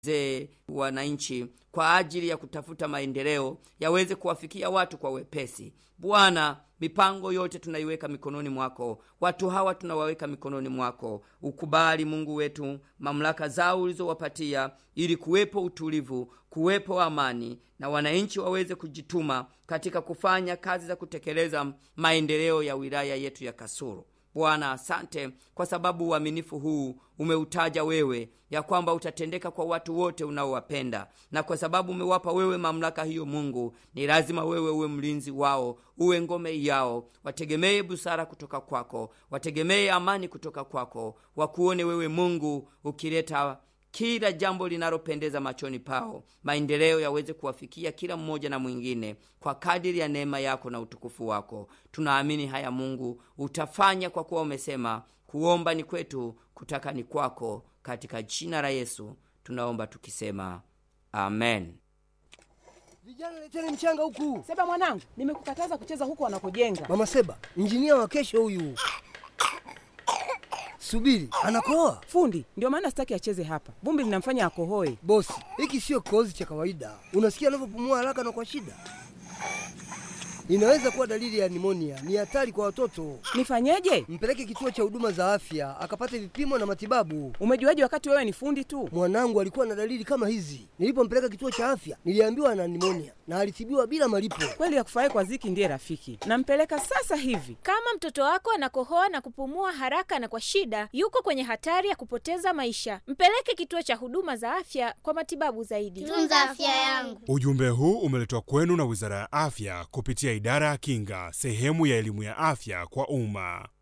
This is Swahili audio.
ze wananchi kwa ajili ya kutafuta maendeleo yaweze kuwafikia watu kwa wepesi. Bwana, mipango yote tunaiweka mikononi mwako, watu hawa tunawaweka mikononi mwako. Ukubali Mungu wetu mamlaka zao ulizowapatia, ili kuwepo utulivu, kuwepo amani, na wananchi waweze kujituma katika kufanya kazi za kutekeleza maendeleo ya wilaya yetu ya Kasulu. Bwana, asante kwa sababu uaminifu huu umeutaja wewe, ya kwamba utatendeka kwa watu wote unaowapenda, na kwa sababu umewapa wewe mamlaka hiyo, Mungu, ni lazima wewe uwe mlinzi wao, uwe ngome yao. Wategemee busara kutoka kwako, wategemee amani kutoka kwako, wakuone wewe Mungu ukileta kila jambo linalopendeza machoni pao, maendeleo yaweze kuwafikia kila mmoja na mwingine kwa kadiri ya neema yako na utukufu wako. Tunaamini haya Mungu utafanya, kwa kuwa umesema kuomba ni kwetu, kutaka ni kwako. Katika jina la Yesu tunaomba tukisema amen. Vijana leteni mchanga huku. Seba mwanangu, nimekukataza kucheza huko wanakojenga. Mama Seba, injinia wa kesho huyu. Subiri, anakoa Fundi ndio maana sitaki acheze hapa, vumbi linamfanya akohoe. bosi. Hiki sio kikohozi cha kawaida. Unasikia anavyopumua haraka na kwa shida, inaweza kuwa dalili ya nimonia. Ni hatari kwa watoto. Nifanyeje? Mpeleke kituo cha huduma za afya akapate vipimo na matibabu. Umejuaje wakati wewe ni fundi tu? Mwanangu alikuwa na dalili kama hizi. Nilipompeleka kituo cha afya, niliambiwa ana nimonia na alitibiwa bila malipo. Kweli ya kufurahi kwa Ziki ndiye rafiki. Nampeleka sasa hivi. Kama mtoto wako anakohoa na kupumua haraka na kwa shida, yuko kwenye hatari ya kupoteza maisha. Mpeleke kituo cha huduma za afya kwa matibabu zaidi. Tunza afya yangu. Ujumbe huu umeletwa kwenu na Wizara ya Afya kupitia Idara ya Kinga, sehemu ya elimu ya afya kwa umma.